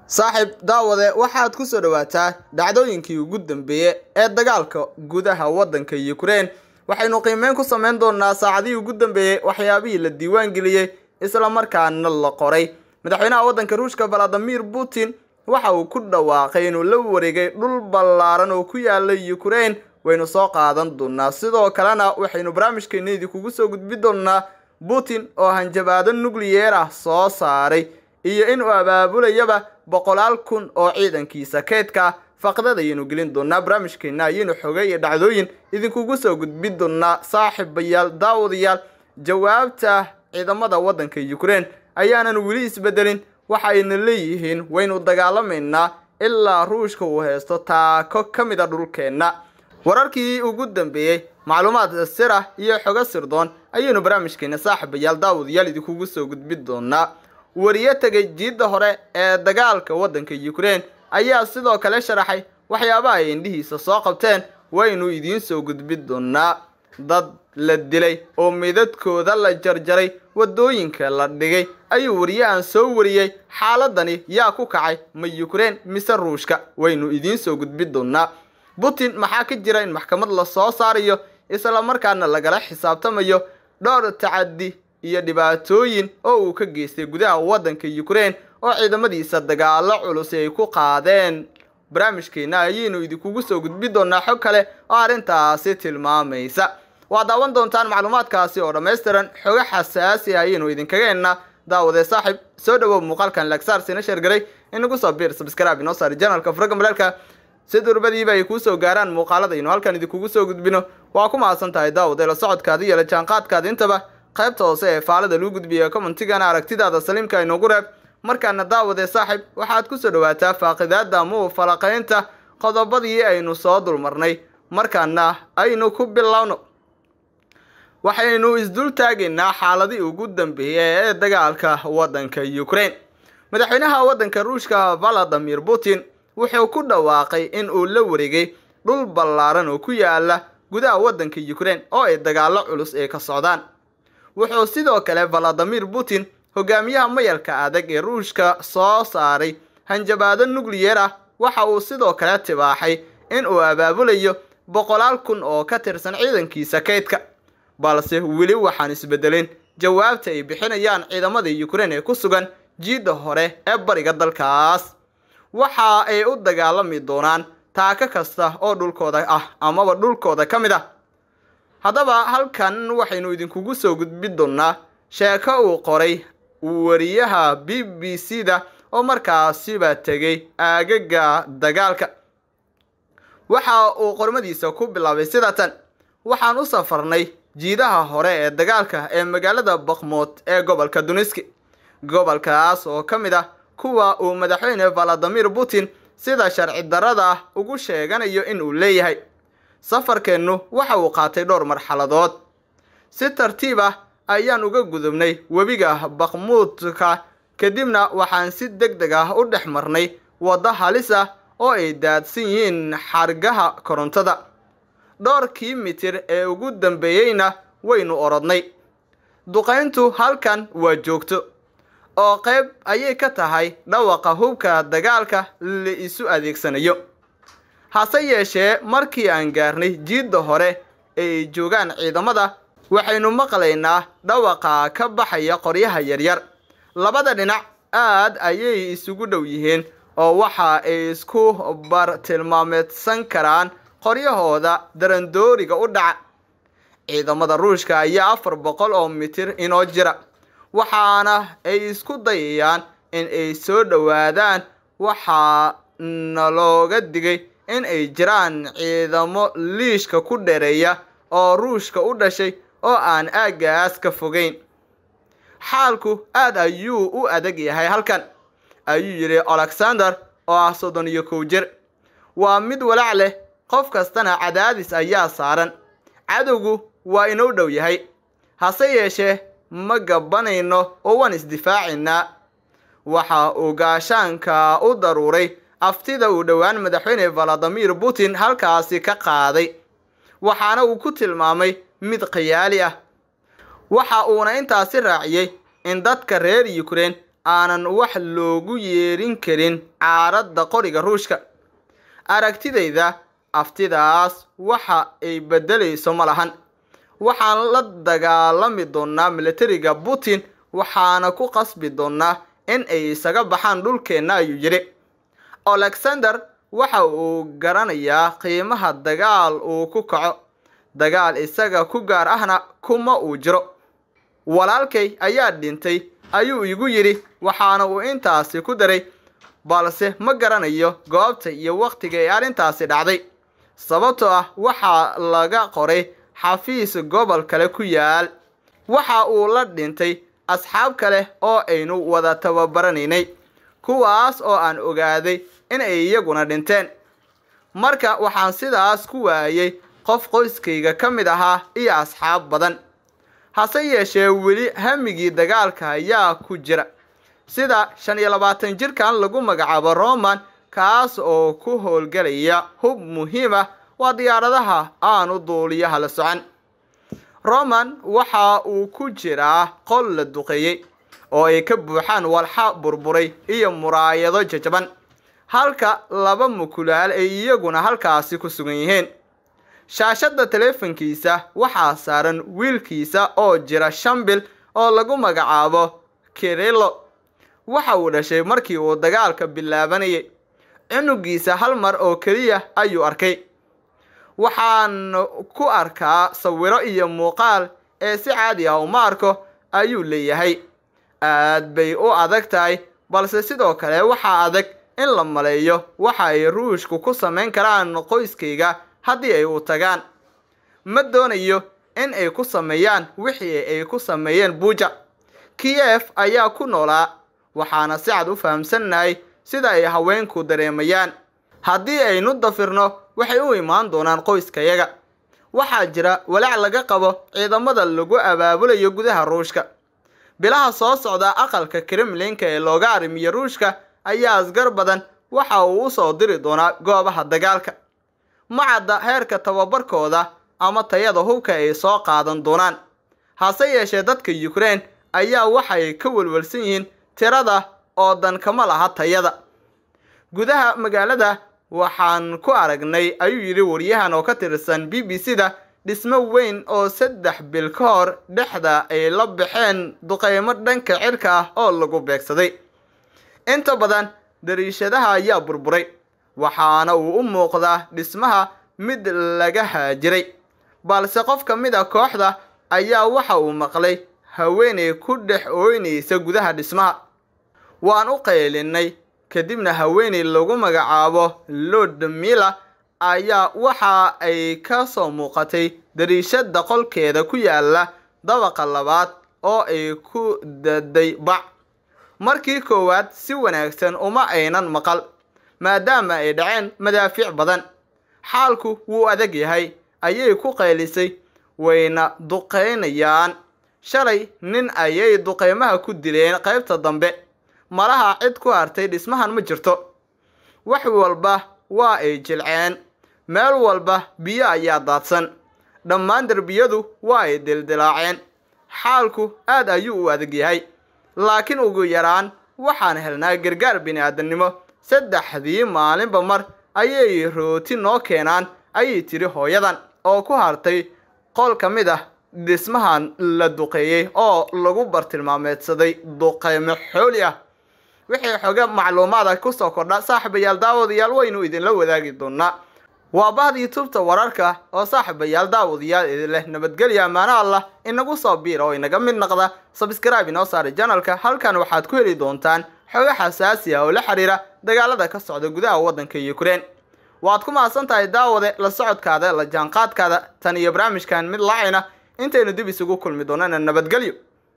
saaxiib daawade waxaad ku soo dhawaataa dhacdooyinkii ugu dambeeyey ee dagaalka gudaha waddanka Ukraine waxaynu qiimeyn ku sameyn doonaa saacadihii ugu dambeeyey waxyaabihii la diiwaan geliyey isla markaana la qoray madaxweynaha waddanka Ruushka Vladimir Putin waxa uu ku dhawaaqay inuu la wareegay dhul ballaaran oo ku yaala Ukraine waynu soo qaadan doonaa sidoo kalena waxaynu barnaamijkeena idinkugu soo gudbin doonaa Putin oo hanjabaado nuclear ah soo saaray iyo inuu abaabulayaba boqolaal kun oo ciidankiisa keedka faqdada ayaynu gelin doonaa barnaamijkeena ayaynu xogay iyo dhacdooyin idinkugu soo gudbin doonaa saaxiibayaal daawadayaal jawaabta ciidamada waddanka Ukraine ayaanan weli isbedelin waxa ayna leeyihiin waynu dagaalamaynaa ilaa ruushka uu haysto taako ka mid a dhulkeenna wararkii ugu dambeeyey macluumaad sir ah iyo xogo sirdoon ayaynu barnaamijkeena saaxiibayaal daawadayaal idinkugu soo gudbin doonaa wariye tegay jiidda hore ee dagaalka waddanka Ukraine ayaa sidoo kale sharaxay waxyaabaha ay indhihiisa soo qabteen waynu idiin soo gudbin doonaa dad la dilay oo meydadkooda la jarjaray waddooyinka la dhigay ayuu wariyahan soo wariyey xaaladani yaa ku kacay ma Ukraine mise Ruushka waynu idiin soo gudbin doonaa Putin maxaa ka jira in maxkamad la soo saarayo isla markaana lagala xisaabtamayo dhowr tacaddi iyo dhibaatooyin oo uu ka geystay gudaha waddanka Ukraine oo ciidamadiisa dagaalo culus ay ku qaadeen barnaamijkeena ayaynu idinkugu soo gudbin doonaa xog kale oo arrintaasi tilmaamaysa waa daawan doontaan macluumaadkaasi oo dhammaystiran xogo xasaasi ah ayaynu idinkaga hennaa daawade saaxiib soo dhawow muuqaalkan lagsaar sina sheergaray inagu soo biir subscribe inoo saari janalka furaga malaalka si durbadiiba ay kuu soo gaaraan muuqaaladaynu halkan idinkugu soo gudbino waa ku mahadsan tahay daawade la socodkaada iyo la jaanqaadkaada intaba qaybta hoose ee faalada lagu gudbiya commentigana aragtidaada saliimka inoogu reeb markaana daawade saaxiib waxaad ku soo dhawaataa faaqidaada muu falaqaynta qodobadii aynu soo dulmarnay markaana aynu ku bilowno waxaynu isdul taagaynaa xaaladii ugu dambeeyey ee dagaalka waddanka Ukraine madaxweynaha waddanka Ruushka Vladimir Putin wuxuu ku dhawaaqay in uu la wareegay dhul ballaaran oo ku yaala gudaha waddanka Ukraine oo ay dagaalo culus ay ka socdaan wuxuu sidoo kale Vladimir Putin hogaamiyaha mayalka adag ee Ruushka soo saaray hanjabaado nuclear ah waxa uu sidoo kale tibaaxay in uu abaabulayo boqolaal kun oo ka tirsan ciidankiisa kaydka balse weli waxaan isbedelin jawaabta ay bixinayaan ciidamada Ukraine ee ku sugan jiidda hore ee bariga dalkaas waxa ay u dagaalami doonaan taaka kasta oo dhulkooda ah amaba dhulkooda ka mid ah haddaba halkan waxaynu idinkugu soo gudbin doonaa sheeko uu qoray wariyaha b b c da oo markaasiba tegay aagaga dagaalka waxa uu qormadiisa ku bilaabay sida tan waxaan u safarnay jiidaha hore ee dagaalka ee magaalada bakhmut ee gobolka duniski gobolkaas oo ka mid ah kuwa uu madaxweyne valadimir putin sida sharci darrada ah ugu sheeganayo in uu leeyahay safarkeennu waxa uu qaatay dhowr marxaladood si tartiib ah ayaan uga gudubnay webiga bakhmuudka kadibna waxaan si deg deg ah u dhex marnay waddo halis ah oo ay daadsan yihiin xargaha korontada dhowrkii mitir ee ugu dambeeyeyna waynu orodnay duqayntu halkan waa joogto oo qayb ayay ka tahay dhawaqa hubka dagaalka la isu adeegsanayo hase yeeshee markii aan gaarnay jiidda hore ee ay joogaan ciidamada waxaynu maqlaynaa dhawaqa ka baxaya qoryaha yaryar labada dhinac aad ayay isugu dhow yihiin oo waxa ay isku bartilmaameedsan karaan qoryahooda darandooriga u dhaca ciidamada ruushka ayaa afar boqol oo mitir inoo jira waxaana ay isku dayayaan in ay soo dhowaadaan waxaa nalooga digay in ay jiraan ciidamo liishka ku dhereeya oo ruushka u dhashay oo aan aaggaas ka fogeyn xaalku aad ayuu u adag yahay halkan ayuu yidhi alexander oo ah soddon iyo kow jir waa mid walaac leh qof kastana cadaadis ayaa saaran cadowgu waa inoo dhow yahay hase yeeshee ma gabanayno oo waan isdifaacaynaa waxa uu gaashaanka u daruuray aftida uu dhowaan madaxweyne valadimir putin halkaasi ka qaaday waxaana uu ku tilmaamay mid khiyaali ah waxa uuna intaasi raaciyey in dadka reer Ukraine aanan wax loogu yeerin karin caaradda qoriga ruushka aragtidayda aftidaas waxa ay beddelayso ma lahan waxaan la dagaalami doonaa militariga putin waxaana ku qasbi doonaa in ay isaga baxaan dhulkeenna ayuu yidhi alexander waxa uu garanayaa qiimaha dagaal uu ku kaco dagaal isaga ku gaar ahna kuma uu jiro walaalkay ayaa dhintay ayuu igu yidhi waxaana uu intaasi ku daray balse ma garanayo goobta iyo wakhtiga ay arrintaasi dhacday sababtoo ah waxaa laga qoray xafiis gobol kale ku yaal waxa uu la dhintay asxaab kale oo aynu wada tababaranaynay kuwaas oo aan ogaaday in ay iyaguna dhinteen marka waxaan sidaas ku waayay qof qoyskayga ka mid ahaa iyo asxaab badan hase yeeshee weli hamigii dagaalka ayaa ku jira sida shan iyo labaatan jirkan lagu magacaabo roman kaas oo ku howlgelaya hub muhiim ah waa diyaaradaha aanu duuliyaha la socon roman waxa uu ku jiraa qol la duqeeyey oo ay ka buuxaan walxa burburay iyo muraayado jajaban halka laba mukulaal ay iyaguna halkaasi ku sugan yihiin shaashadda teleefankiisa waxaa saaran wiilkiisa oo jira shan bil oo lagu magacaabo kirilo waxa uu dhashay markii uu dagaalka bilaabanayay cunugiisa hal mar oo keliya ayuu arkay waxaan ku arkaa sawiro iyo muuqaal ee si caadi ah uma arko ayuu leeyahay aad bay u adag tahay balse sidoo kale waxaa adag in la maleeyo waxa ay ruushku ku samayn karaan qoyskayga haddii ay u tagaan ma doonayo in ay ku sameeyaan wixii ay ku sameeyeen buuja kiyef ayaa ku noolaa waxaana si cad u fahamsannahay sida ay haweenku dareemayaan haddii aynu dafirno waxay u imaan doonaan qoyskayaga waxaa jira walaac laga qabo ciidamada lagu abaabulayo gudaha ruushka bilaha soo socda aqalka kremlinka ee looga arrimiyo ruushka ayaa asgar badan waxa uu u soo diri doonaa goobaha dagaalka ma cadda heerka tababarkooda ama tayada hubka ay soo qaadan doonaan hase yeeshee dadka yukrain ayaa waxay ka welwelsan yihiin tirada oo dan kama laha tayada gudaha magaalada waxaan ku aragnay ayuu yidhi waryahan oo ka tirsan b b c da dhismo weyn oo saddex bil ka hor dhexda ay la baxeen duqeymo dhanka cirka ah oo lagu beegsaday inta badan dariishadaha ayaa burburay waxaana uu u muuqdaa dhismaha mid laga haajiray balse qof ka mid a kooxda ayaa waxa uu maqlay haweenay ku dhex ooynaysa gudaha dhismaha waan u qaylinay kadibna haweenay lagu magacaabo lord miller ayaa waxa ay ka soo muuqatay dariishada qolkeeda ku yaala dabaqa labaad oo ay ku daday bac markii koowaad si wanaagsan uma aynan maqal maadaama ay dhaceen madaafiic badan xaalku wuu adag yahay ayay ku qaylisay wayna duqeynayaan shalay nin ayay duqeymaha ku dileen qaybta dambe malaha cid ku hartay dhismahan ma jirto wax walba waa ay jilceen meel walba biyo ayaa daadsan dhammaan derbiyadu waa ay dildilaaceen xaalku aad ayuu u adag yahay laakiin ugu yaraan waxaan helnaa gargaar bini-aadamnimo saddexdii maalinba mar ayay rooti noo keenaan ayay tiri hooyadan oo ku hartay qol ka mid ah dhismahan la duqeeyey oo lagu bartilmaameedsaday duqeymo xooli ah wixii xoga macluumaada kusoo kordha saaxiibayaal daawadayaal waynu idinla wadaagi doonaa waa bahda youtubeta wararka oo saaxiibayaal daawadayaal idin leh nabadgelya ammaano allah inagu soo biira oo inaga mid naqda sabscribe inoo saaray janalka halkan waxaad ku heli doontaan xogo xasaasi ah oo la xiriira dagaalada ka socda gudaha waddanka ukraine waad ku mahadsan tahay daawade la socodkaada la jaanqaadkaada tan iyo barnaamijkan mid laacayna intaynu dib isugu kulmi doonana nabadgelyo